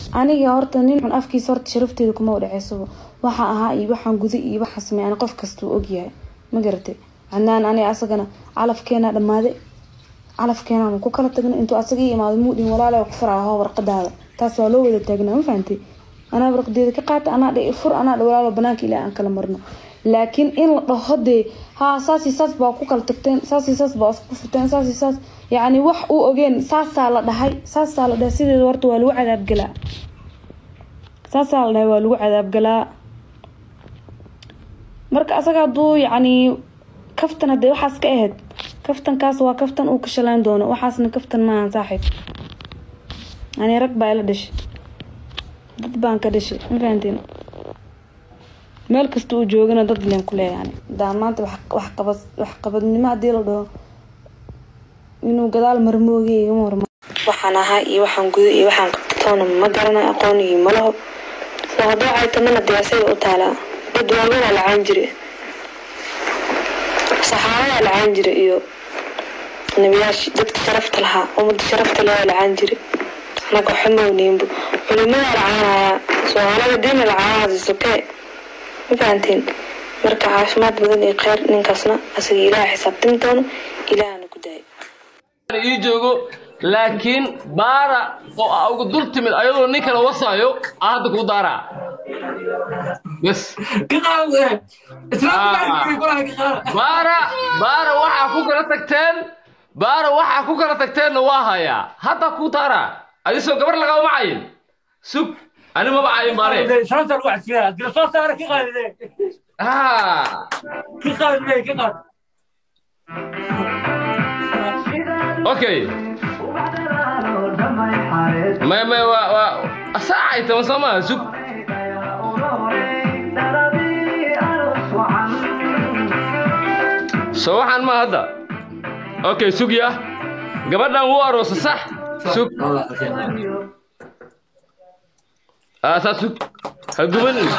aniga horta nin xun afkiisa horta sharafteeda kuma udhexeysaba waxa ahaa iyo waxaan guda iyo waxa sameey ani qof kastuu ogyahay ma garatay cadnaan ani asagana calafkeena dhamaaday calafkeena ku kala tagna intuu asaga ii imaado muudhin walaala ku furaa hoo warqadaada taas waa loo wada taagnaa ma fahantay anaa warqadeeda ka qaata anaa dhe fur anaa dhe walaalo banaanka ilaa aan kala marno laakiin in la dhaho dee haa saasi saas baa ku kala tagteen saasi saas baa isku furteen saasi saas yacni wax uu ogeen saasaa la dhahay saasaa la dhahay sideeda horta waa lagu cadaabgalaa saasaa la dhahay waa lagu cadaabgalaa marka asaga hadduu yacni kaftan haddee waxaas ka ahayd kaftankaas waa kaftan uu ka shalaan doono waxaasna kaftan maahan saaxiib ani rag baa ila dhashay dad baan ka dhashay ma fahantiin meel kasta uu joogana dad leen ku leeyaani hadaa maanta wax qabad wax qabadnimo haddii la dhaho inuu gadaal marmoogiya igama horma waxaan ahaa iyo waxaan guda iyo waxaan qabtatoona ma garana aqoon iyo malaho soo haddoo caytamana dee asaga u taalaa dad waaganaa lacaan jire saxaabadaa lacaan jire iyo nabiyaashii dadka sharafta lahaa ummadda sharafta leh lacaan jire anaga xumowniinbu culimadaa lacaanayaa soomaalida diina lacaanahaasi sokee ma fahantiin marka caafimaad badan iyo kheyr ninkaasna asaga ilaaha xisaabtami doono ilaahana ku daaya ii joogo laakiin baara oo aa uga dul timid ayadoo nin kale wasaayo aa hadda kuu daaraa bes baara baara waxaa ku kala tagteen baara waxaa ku kala tagteenna waa hayaa hadda kuu daaraa adisoo gabar lagama macayin sug ani maba cayin baare okay may may waa waa asaacay tama soo maaha sug soo waxaan ma hadda okay sug ya gabadhan wuu aroosa sax sug aasaa sug ha gubanin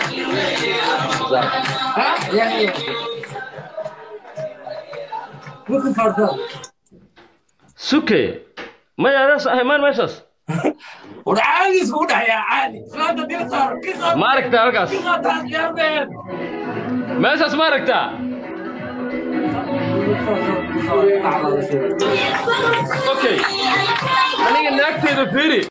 suke maya adaas ahay maan meeshaas ma aragtaa halkaas meeshaas ma aragtaa okay aniga naagteeda fiiri